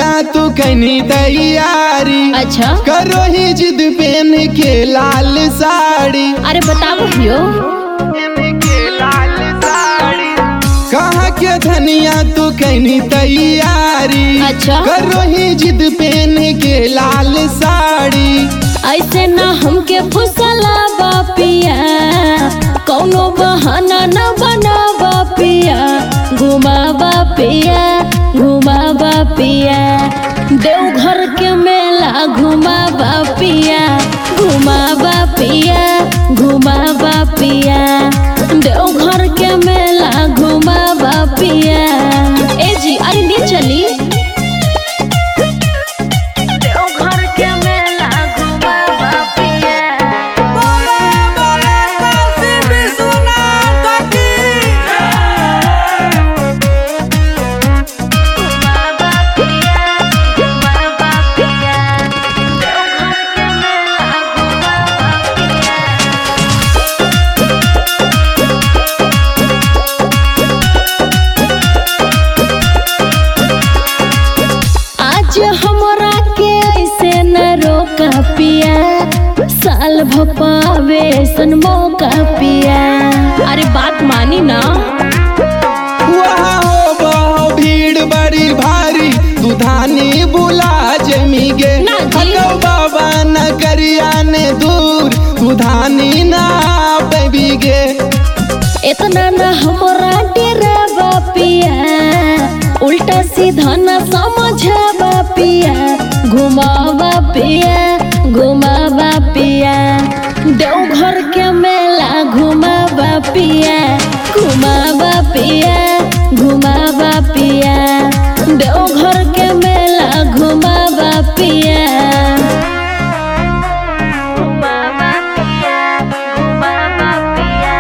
धनिया तू कनी तैयारी अच्छा करो ही जिद पहन के लाल साड़ी अरे बताओ भैयो कहा के धनिया तू कनी तैयारी अच्छा। करो ही जिद पहन के लाल साड़ी ऐसे ना हमके फुसला बापिया कौनो बहाना न बना बापिया घुमा बापिया घुमा बापिया देवघर के मेला घुमा बापिया घुमा बापिया घुमा बापिया देवघर के मेला घुमा बापिया ए जी अरे ले चली देवघर के मेला घुमा बापिया आज हमरा के ऐसे न रोका पिया साल भपावे सन मौका पिया अरे बात मानी ना वहाँ हो बहु भीड़ बड़ी भारी तू धानी बुला जमी गे ना जी। हलो बाबा नगरिया ने दूर तू धानी ना पेबी गे इतना न हमरा डेरा पिया उल्टा सीधा न समझा पिया घुमावा पिया घुमावा पिया देवघर के मेला घुमावा पिया घुमावा पिया घुमावा पिया देवघर के मेला घुमावा पिया घुमावा पिया घुमावा पिया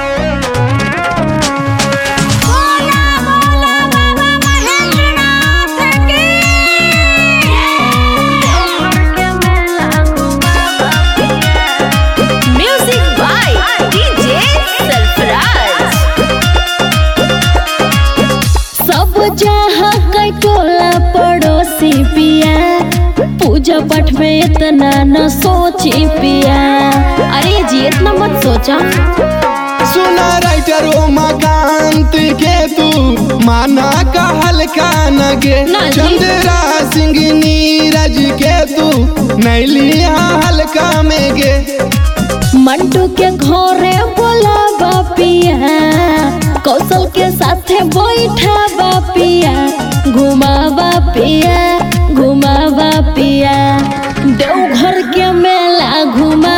Music by DJ Surprise. सब जहाँ कई टोला पड़ोसी पिया पूजा पाठ में इतना न सोची पिया अरे जी इतना मत सोचा सुना राइटर उमाकांत के तू माना का हल्का नगे ना जी। चंद्रा सिंह नीरज के तू नैलिया हल्का में गे मंटू के घरे बोला बापिया कौशल के साथे बैठा बापिया घुमा बापिया घुमा बापिया देवघर के मेला घुमा